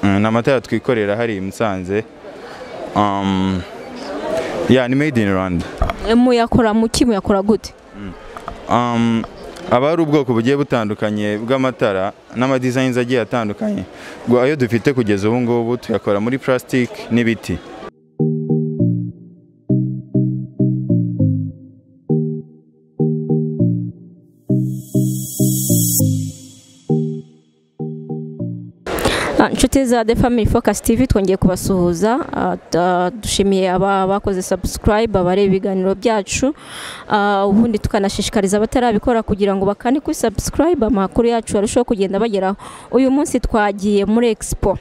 ni amatara twikorera hariya i musanze Um, yeah, ni made in rwanda muyakora mu ki muyakora gute Um, aba hari ubwoko bugiye butandukanye bw'amatara n'amadizayinizi agiye atandukanye ngo ayo dufite kugeza ubu ngubu tuyakora muri purasitiki n'ibiti Ah, inshuti za the family focus tv twongeye kubasuhuza Ah, da- dushimiye aba bakoze subscribe abareba ibiganiro byacu Ah, ubundi tukanashishikariza abatarabikora kugira ngo bakane kuri subscribe amakuru yacu arusheho kugenda bageraho uyu munsi twagiye muri expo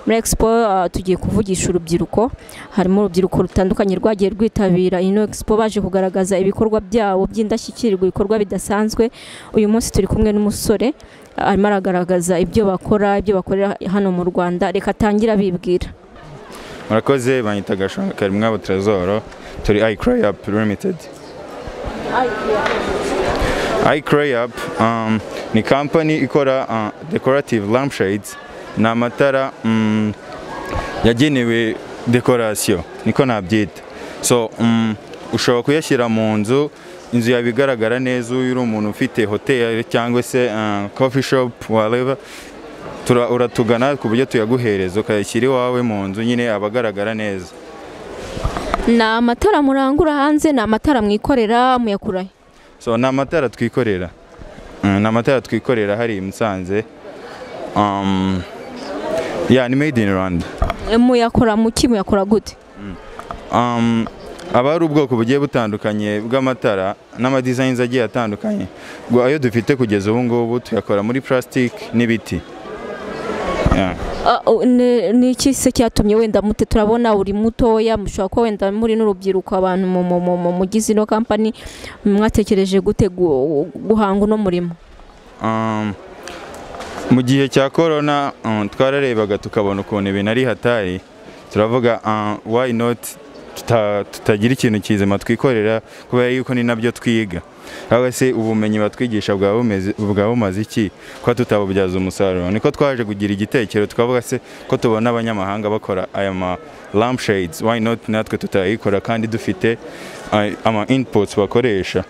muri expo ah, tugiye kuvugisha urubyiruko harimo urubyiruko rutandukanye rwagiye rwitabira ino expo baje kugaragaza ibikorwa byabo by'indashyikirwa ibikorwa bidasanzwe uyu munsi turi kumwe n'umusore arimo aragaragaza ibyo bakora ibyo bakorera hano mu rwanda reka atangira abibwira murakoze banyita gashonga karimwabo trezoro turi icroyap limited icroyap um, ni kampani ikora uh, decorative lampshades ni amatara mm, yagenewe dekorasiyo niko nabyita so um, ushobora kuyashyira mu nzu inzu yawe igaragara neza uyu uri umuntu ufite hoteli cyangwa se uh, coffee shop wareba tura- uratugana ku buryo tuyaguhereza ukayashyira iwawe mu nzu nyine aba agaragara neza ni amatara murangura hanze ni amatara mwikorera muyakura he? so ni amatara twikorera Mm, ni amatara twikorera hariya i musanze um, yeah, ni made in rwanda muyakora mu ki muyakora gute um, aba hari ubwoko bugiye butandukanye bw'amatara n'amadizayinizi agiye atandukanye ngo ayo dufite kugeza ubu ngubu tuyakora muri purasitiki n'ibiti yeah. Ah, o- ni ni iki se cyatumye wenda mute turabona uri mutoya mushobora kuba wenda muri n'urubyiruko abantu mu- mu- mu- mu- mugize ino kampani mwatekereje gute gu- guhanga uno murimo Um, mu gihe cya korona um, twararebaga tukabona ukuntu ibintu ari hatari turavuga uh, why not tuta- tutagira ikintu kizima twikorera kubera yuko ni nabyo twiga cyangwa se ubumenyi batwigisha bwaba bumeze- bwaba bumaze iki kuba tutabubyaza umusaruro niko twaje kugira igitekerezo tukavuga se ko tubona abanyamahanga bakora aya ma lampshades why not natwe tutayikora kandi dufite uh, ama inputs bakoresha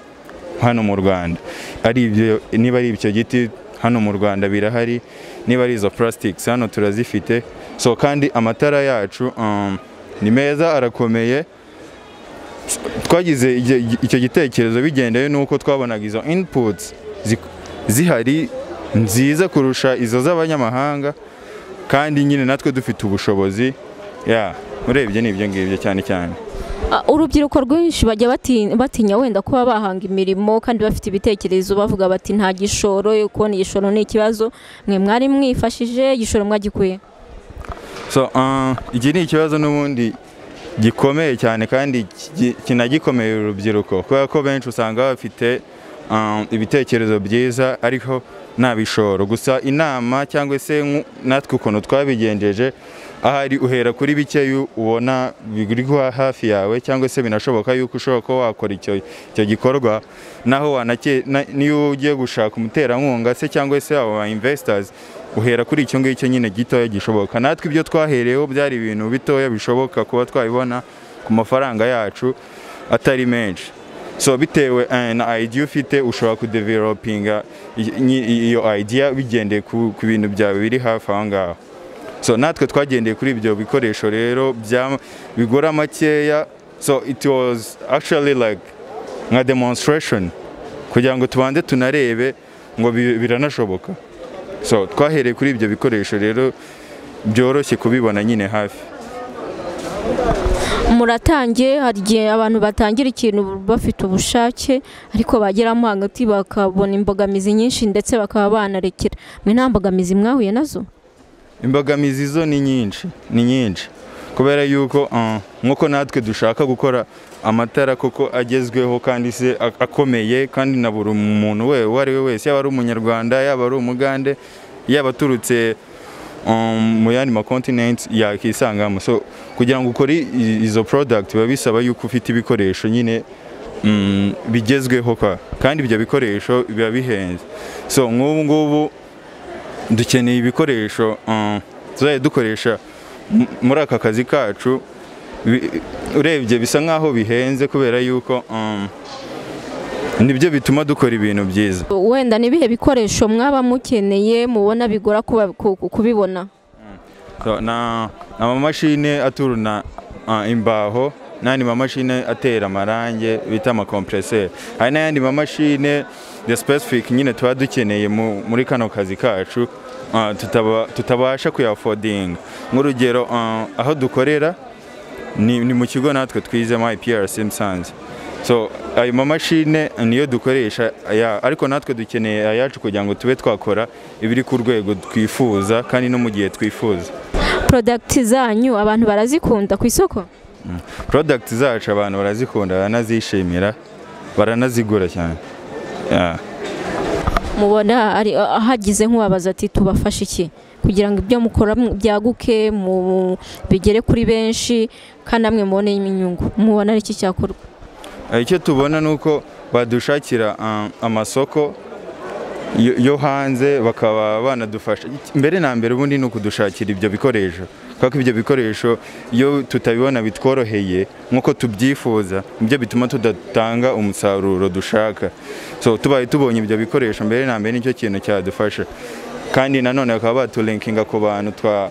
hano mu Rwanda ari ibyo niba ari ibyo giti hano mu Rwanda birahari niba ari izo plastics hano turazifite so kandi amatara yacu um, ni meza arakomeye twagize igi- icyo gitekerezo bigendeye nuko twabonaga izo inputs zi- zihari nziza kurusha izo z'abanyamahanga kandi nyine natwe dufite ubushobozi yeah urebye ni ibyo ngibyo cyane cyane Ah, urubyiruko rwinshi bajya bati- batinya wenda kuba bahanga imirimo kandi bafite ibitekerezo bavuga bati nta gishoro kubona igishoro ni ikibazo mwe mwari mwifashije igishoro mwagikuye so uh, iki ni ikibazo n'ubundi gikomeye cyane kandi ki- kinagikomeye urubyiruko kubera ko benshi usanga bafite um, ibitekerezo byiza ariko nta bishoro gusa inama cyangwa se nku- natwe ukuntu twabigenjeje ahari uhera kuri bike yu- ubona biri guha- hafi yawe cyangwa se binashoboka yuko ushobora kuba wakora icyo icyo gikorwa naho wanake na- niyo ugiye gushaka umuterankunga se cyangwa se aba investors uhera kuri icyo ngicyo nyine gitoya gishoboka natwe ibyo twahereyeho byari ibintu bitoya bishoboka kuba twabibona ku mafaranga yacu atari menshi so bitewe eh, na idea ufite ushobora kudevelopinga i- nyi- iyo idea bigendeye ku ku bintu byawe biri hafi aho ngaho so natwe twagendeye kuri ibyo bikoresho rero bya- bigura makeya so it was actually like nka demonstration kugira ngo tubanze tunarebe ngo bi- biranashoboka so twahereye kuri ibyo bikoresho rero byoroshye kubibona nyine hafi muratangiye hari igihe abantu batangira ikintu bafite ubushake ariko bageramo hagati bakabona imbogamizi nyinshi ndetse bakaba banarekera mwe nta mbogamizi mwahuye nazo imbogamizi zo ni nyinshi ni nyinshi kubera yuko uh, nk'uko natwe dushaka gukora amatara koko agezweho kandi se ak- akomeye kandi na buri muntu we uwo ari we wese yaba ari umunyarwanda yaba ari umugande yaba aturutse um, mu yandi makontinenti yakisangamo so kugira ngo ukore i- izo product biba bisaba yuko ufite ibikoresho nyine mm, bigezweho kwa kandi ibyo bikoresho biba bihenze so nk'ubu ngubu dukeneye ibikoresho uh, tuzajya dukoresha mu- muri aka kazi kacu bi- urebye bisa nk'aho bihenze kubera yuko um, nibyo bituma dukora ibintu byiza wenda ni ibihe bikoresho mwaba mukeneye mubona bigora kuba- ku- ku- kubibona So, na amamashini aturuna uh, imbaho n'andi mamashini atera amarange bita amakompreseri hari n'ayandi mamashini the specific nyine tuba dukeneye mu, muri kano kazi kacu uh, tutaba, tutabasha kuyafodinga nk'urugero uh, aho dukorera ni, ni mu kigo natwe twizemo IPRC Musanze so ayo mamashine niyo dukoresha aya, ariko natwe dukeneye ayacu kugira ngo tube twakora ibiri ku rwego twifuza kandi no mu gihe twifuza porodagiti zanyu abantu barazikunda ku isoko product zacu abantu barazikunda baranazishimira baranazigura cyane yeah. mubona ari ahagize nk'uwabaza ati tubafashe iki kugira ngo ibyo mukora mu- byaguke mu- bigere kuri benshi kandi namwe mubone inyungu mubona ari iki cyakorwa Eh, icyo tubona ni uko badushakira um, amasoko yo- yo hanze bakaba banadufasha Iki- mbere na mbere ubundi ni ukudushakira ibyo bikoresho kuko ibyo bikoresho iyo tutabibona bitworoheye nk'uko tubyifuza nibyo bituma tudatanga umusaruro dushaka so tubaye tubonye ibyo bikoresho mbere na mbere nicyo kintu cyadufasha kandi nanone bakaba batulinkinga ku bantu twa-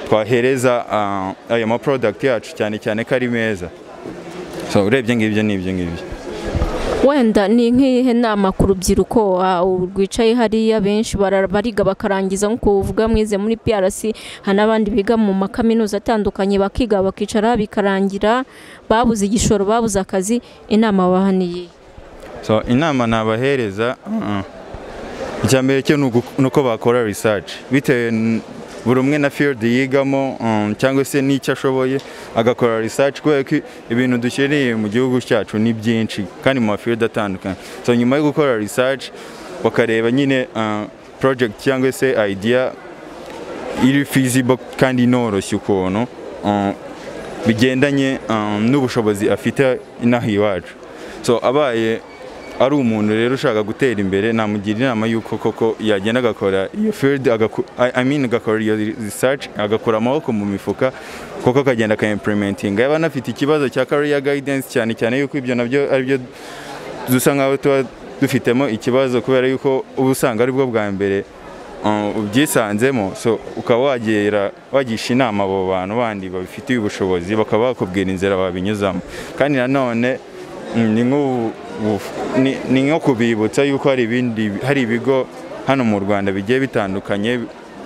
twahereza ah, ayo maprodakiti yacu cyane cyane ko ari meza so urebye ngibyo ni ibyo ngibyo wenda ni nk'iyihe nama ku rubyiruko ah, rwicaye hariya benshi bara- bariga bakarangiza nk'uko uvuga mwize muri PRC hari n'abandi biga mu makaminuza atandukanye bakiga bakicara bikarangira babuze igishoro babuze akazi inama baha ni iyihe so inama nabahereza uh-uh. icya mbere cyo ni ugu- ni uko bakora research bitewe n- buri umwe na field yigamo um, cyangwa se n'icyo ashoboye agakora research kubera ko ibintu dukeneye mu gihugu cyacu ni byinshi kandi mu mafield atandukanye so nyuma yo gukora research bakareba nyine uh, project cyangwa se idea iri feasible kandi inoroshye ukuntu uh, bigendanye um, n'ubushobozi afite inaha iwacu so abaye ari umuntu rero ushaka gutera imbere namugira inama y'uko koko yagenda agakora iyo field agaku- I- I mean, agakora iyo research agakura amaboko mu mifuka koko akagenda akayimplementinga yaba anafite ikibazo cya career guidance cyane cyane yuko ibyo nabyo ari byo dusa nkaho tuba dufitemo ikibazo kubera yuko uba usanga ari bwo bwa mbere uh, ubyisanzemo so ukaba wagera wagisha inama abo bantu bandi babifitiye ubushobozi bakaba bakubwira inzira babinyuzamo kandi nanone mm, ni nk'ubu- bu- ni- ni nko kubibutsa yuko hari ibindi hari ibigo hano mu Rwanda bigiye bitandukanye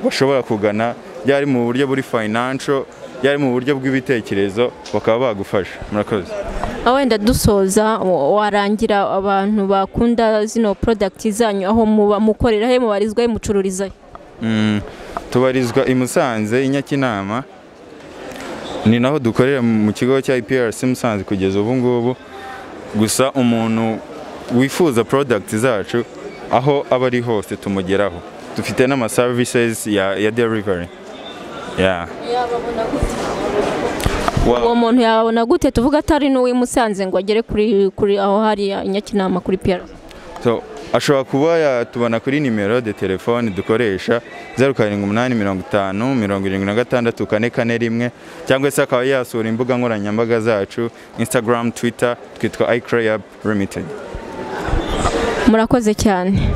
bashobora kugana byari mu buryo buri financial byari mu buryo bw'ibitekerezo bakaba bagufasha murakoze Ah, wenda dusoza wa- warangira abantu bakunda zino product zanyu aho muba mukorera he mubarizwa he mucururiza he Mm, tubarizwa i Musanze i Nyakinama ni naho dukorera mu kigo cya IPRC Musanze kugeza ubu ngubu gusa umuntu wifuza product zacu aho aba ari hose tumugeraho dufite n'ama services ya, ya delivery yeah. uwo Wa- muntu yababona gute tuvuga atari n'uw'i Musanze ngo agere kuri kuri aho hari i Nyakinama kuri PRC so, ashobora kuba yatubona kuri nimero de telefone dukoresha 0785476441 cyangwa se akaba yasura imbuga nkoranyambaga zacu Instagram, Twitter twitwa iCrayab Limited murakoze cyane